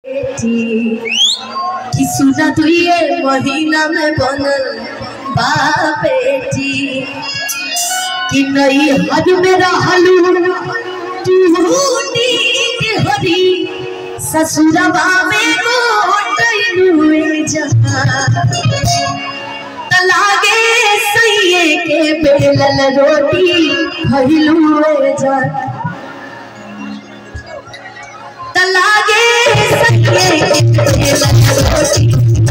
बेटी कि सुना तू ये महीना में बनल बा बेटी कि नई हद में रहलू तू नीक हरी ससुरबा में गोटलू जहाँ तलागे सैये के बेलल रोटी खइलू जा तलागे सैये के बेलल रोटी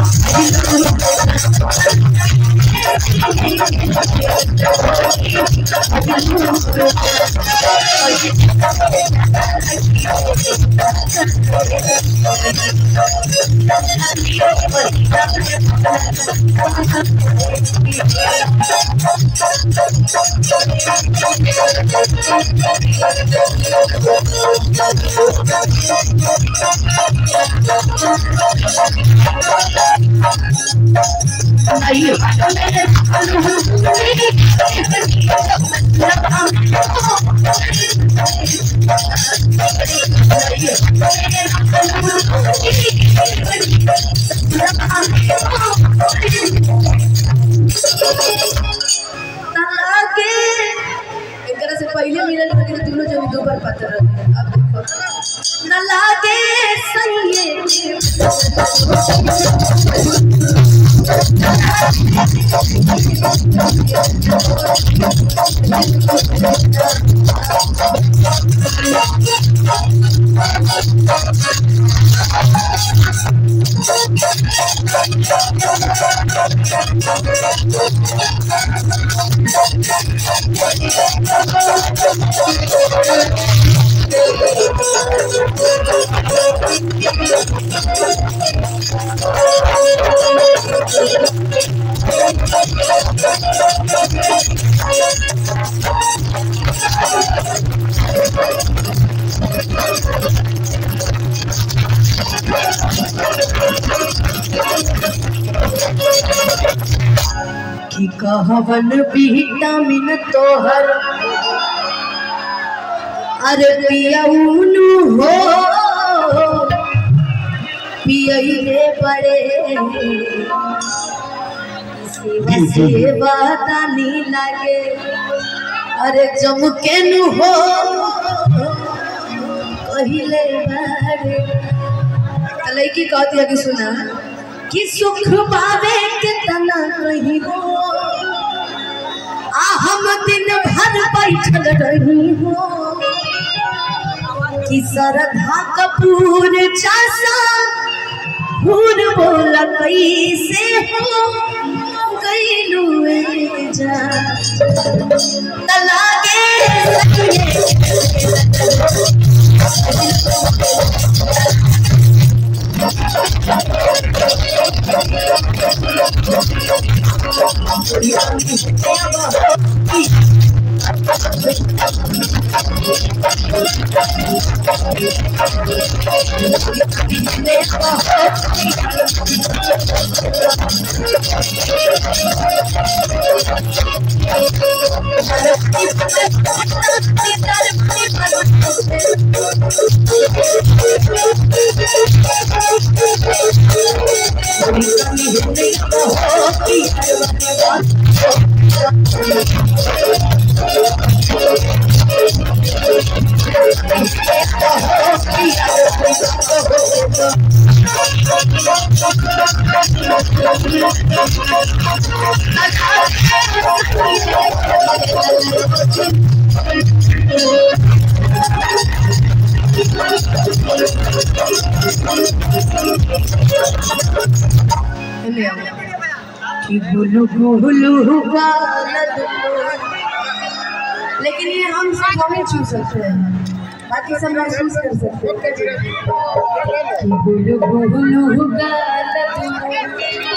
तलागे एकरा से पहले मिलल रहे तो दोनों जब दो बार पता रहे अब देखो न लागे सैये के कि कहवन विटामिन तोहर अरे पियउनु हो पियइले पड़े सेवा सेवा तानी लागे अरे जमकेनु हो कहिले बारे त लड़की कहती है कि सुना कि सुख पावे के तना कहीं हो आ हम दिन भर बैठल रही हो कि सरधा कपूर चासा फूल बोल कैसे हो गईलू जा तलागे सखिए कि गुलु गुलु गालत लेकिन ये हम सब हमें छू सकते हैं बाकी सब महसूस कर सकते हैं कि गुलु गुलु गालत